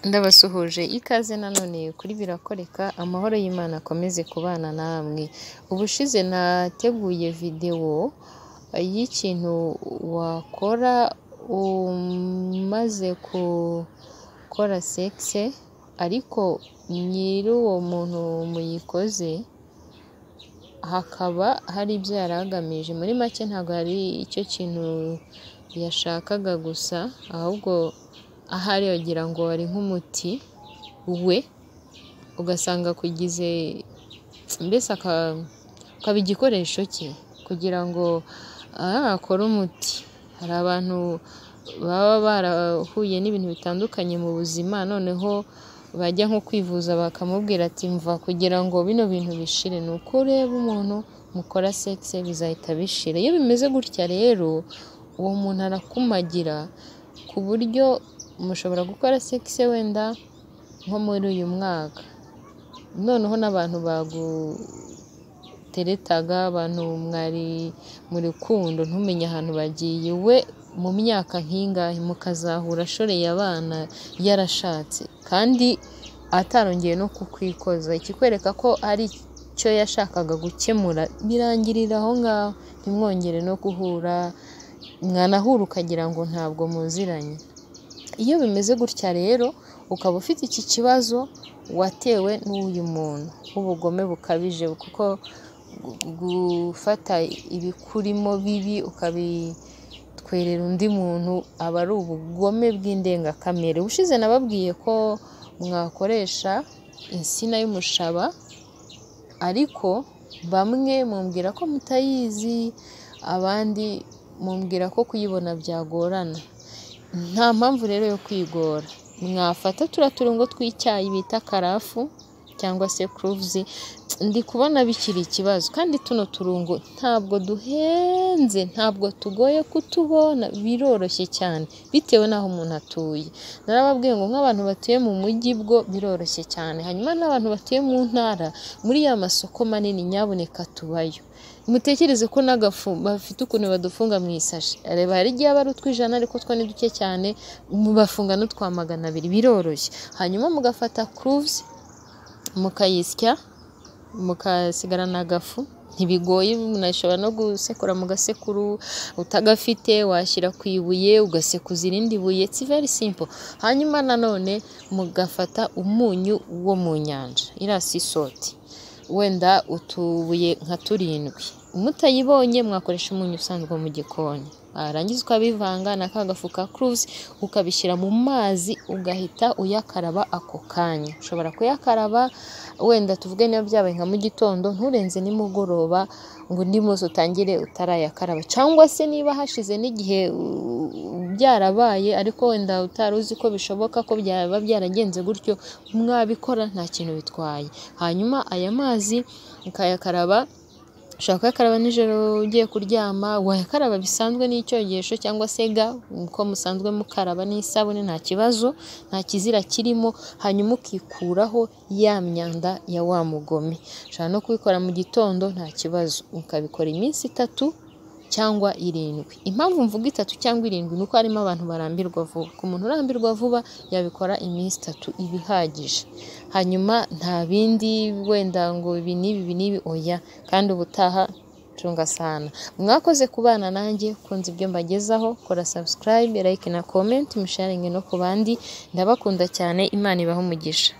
Ndabasuhuje ikaze nanone kuri Birakoreka amahoro y'Imana akomeze kubana namwe, ubushize nateguye videwo y'ikintu wakora umaze gukora segise ariko nyir'uwo muntu muyikoze hakaba hari ibyo yari agamije, muri make ntabwo hari icyo kintu yashakaga gusa ahubwo ahari wagira ngo wari nk'umuti we ugasanga akugize mbese ukaba igikoresho cye kugira ngo akore umuti, hari abantu baba barahuye n'ibintu bitandukanye mu buzima noneho bajya nko kwivuza bakamubwira ati mva kugira ngo bino bintu bishire, ni uko ureba umuntu mukora segise bizahita bishira, iyo bimeze gutya rero uwo muntu arakumagira ku buryo mushobora gukora segise wenda nko muri uyu mwaka, noneho n'abantu baguteretaga abantu mwari mu rukundo ntumenye ahantu bagiye, we mu myaka nk'ingahe mukazahura ashoreye abana yarashatse kandi atarongeye no kukwikoza, ikikwereka ko hari icyo yashakaga gukemura birangirira aho ngaho ntimwongere no guhura, mwanahura ukagira ngo ntabwo muziranye, iyo bimeze gutya rero ukaba ufite iki kibazo watewe n'uyu muntu w'ubugome bukabije kuko gufata ibikurimo bibi ukabitwerera undi muntu aba ari ubugome bw'indengakamere, ubushize nababwiye ko mwakoresha insina y'umushaba ariko bamwe mumbwira ko mutayizi abandi mumbwira ko kuyibona byagorana, nta mpamvu rero yo kwigora, mwafata turiya turungo tw'icyayi bita karafu cyangwa se kuruvuzi ndi kubona bikiri ikibazo kandi tuno turungo ntabwo duhenze, ntabwo tugoye kutubona, biroroshye cyane bitewe n'aho umuntu atuye, narababwiye ngo nk'abantu batuye mu mujyi bwo biroroshye cyane, hanyuma n'abantu batuye mu ntara muri ya masoko manini nyabuneka tubayo, mutekereze ko n'agafu bafite ukuntu badufunga mu isashi, reba hari igihe aba ari utw'ijana ariko two ni duke cyane bafunga n'utwa magana abiri biroroshye, hanyuma mugafata kuruvuzi mukayisya mukasigarana agafu, ntibigoye umuntu ashobora no gusekura mu gasekuru utagafite washyira ku ibuye ugasekuza irindi buye its very simple, hanyuma nanone mugafata umunyu wo mu nyanja iriya si isoti wenda utubuye nka turindwi, mutayibonye mwakoresha umunyu usanzwe mu gikoni, warangiza ukabivanga na ka gafu ka kuruvuzi ukabishyira mu mazi ugahita uyakaraba ako kanya, ushobora kuyakaraba wenda tuvuge niba byabaye nka mu gitondo nturenze nimugoroba ngo undi munsi utangire utarayakaraba cyangwa se niba hashize n'igihe byarabaye ariko wenda utari uzi ko bishoboka ko byaba byaragenze gutyo mwabikora nta kintu bitwaye, hanyuma aya mazi ukayakaraba ushobora kuyakaraba nijoro ugiye kuryama, wayakaraba bisanzwe n'icyogesho cyangwa se ga uko musanzwe mukaraba n'isabune nta kibazo nta kizira kirimo, hanyuma ukikuraho ya myanda ya wa mugome, ushobora no kubikora mu gitondo nta kibazo, ukabikora iminsi itatu cyangwa irindwi, impamvu mvuga itatu cyangwa irindwi ni uko harimo abantu barambirwa vuba, ku muntu urambirwa vuba yabikora iminsi itatu iba ihagije, hanyuma nta bindi wenda ngo ibi n'ibi ibi n'ibi oya, kandi ubutaha cunga sana, mwakoze kubana nanjye kunze ibyo mbagezaho, kora sabusikarayibe, layike na komenti musharinge no ku bandi, ndabakunda cyane Imana ibahe umugisha.